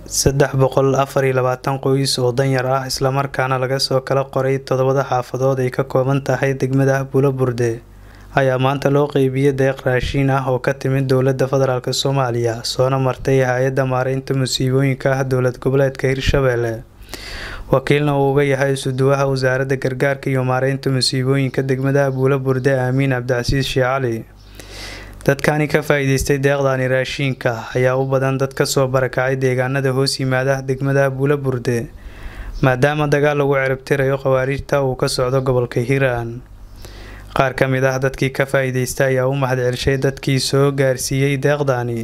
saddex boqol afar iyo labaatan qoys oo danyar ah islamarkaana laga soo kala qoray toddobada xaafadood ay ka kooban tahay degmada bulo burde ayaa maanta loo qeybiyey deeq raashiin ah oo ka timid dowladda federaalk soomaaliya soona martay hay-adda maareynta musiibooyinka ah dowlad goboleedka hirshabelle wakiilna uu uga yahay isuduwaha wasaaradda gargaarka iyo maareynta musiibooyinka degmada buulo burde aamiin cabdicasiis sheekh cali dadkani ka faa-iideystay deeqdani raashiinka ayaa u badan dad kasoo barakacay deegaanada hoos yimaada degmada buulo burde maadaama dagaal lagu ciribtirayo khawaariijta uu ka socdo gobolka hiiraan qaar ka mid ah dadkii ka faa-iideysta ayaa u mahad celshay dadkii soo gaarsiiyey deeqdani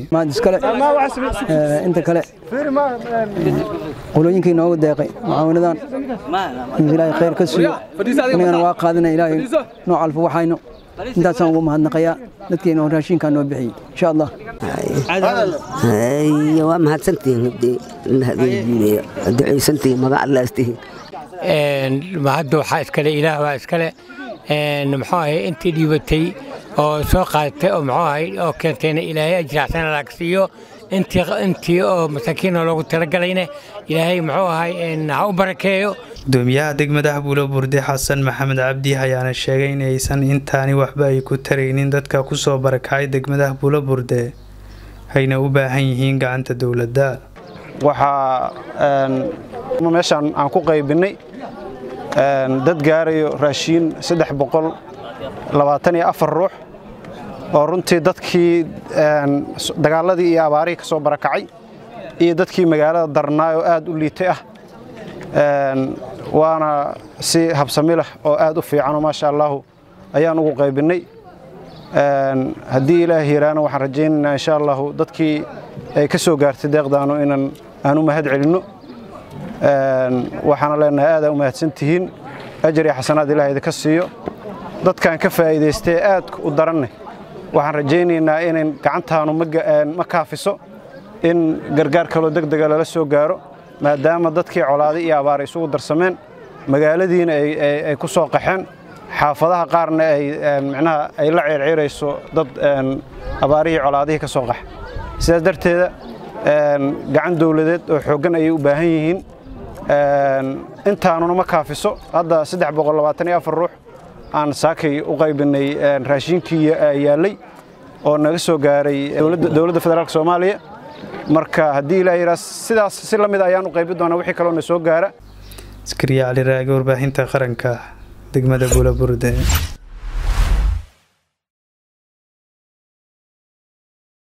inta kale qolooyinkii noogu deeqay mucaawinadan inuu ilaahay khayr ka siiyo anigana waa qaadana ilaahay noo calfo waxayno intaasaan ugu mahadnaqayaa dadkeena oo raashinkaa noo bixiyey insha allah waa mahadsantihiin ducaysantihiin magac allaastihiin mahadda waxaa iskale ilaah waa iskale muxuu ahay intii dhiibatay oo soo qaadatay oo muxuu ahay oo keentayna ilaahay ajracsana laagsiiyo intii oo masaakiina loogu talagalayna ilaahay muxuu ahay ha u barakeeyo gudoomiyaha degmada buulo burde xasan maxamed cabdi ayaana sheegay in aysan intaani waxba ay ku taraynin dadka kusoo barakacay degmada buulo burde ayna u baahan yihiin gacanta dowladda waxaa meeshaan aan ku qaybinnay dad gaarayo raashiin saddex boqol labaatan iyo afar ruux oo runtii dadkii dagaaladii iyo abaarihii ka soo barakacay iyo dadkii magaalada darnaay oo aad u liitay ah waana si habsami leh oo aad u fiicanoo maasha allaahu ayaan ugu qaybinnay haddii ilaah yiraana waxaan rajaynaynaa insha allahu dadkii ay ka soo gaartay deeqdaanu inaan aan u mahad celinno waxaana leenahay aadaa u mahadsantihiin ajar iyo xasanaad ilaah idinka siiyo dadkan ka faa'iidaystee aadka u daranne waxaan rajaynaynaa inayn gacantaanu ma kaafiso in gargaar kaloo degdega lala soo gaaro maadaama dadkii colaaday iyo abaaray isugu darsameen magaaladiina ay ku soo qaxeen xaafadaha qaarna ay micnaha ay la ceerceerayso dad abaarihii colaadihii ka soo qaxa sidaas darteeda gacan dowladeed oo xooggan ayay u baahan yihiin intaanuna ma kaafiso hadda ruux aan saakay u qaybinnay raashiinkii yaallay oo naga soo gaaray dowladda federaalk soomaaliya marka haddii ilaa yidhaa sidaas si la mid ayaan u qaybi doonaa wixii kaloo na soo gaara askariya cali raage warbaahinta qaranka degmada buula burde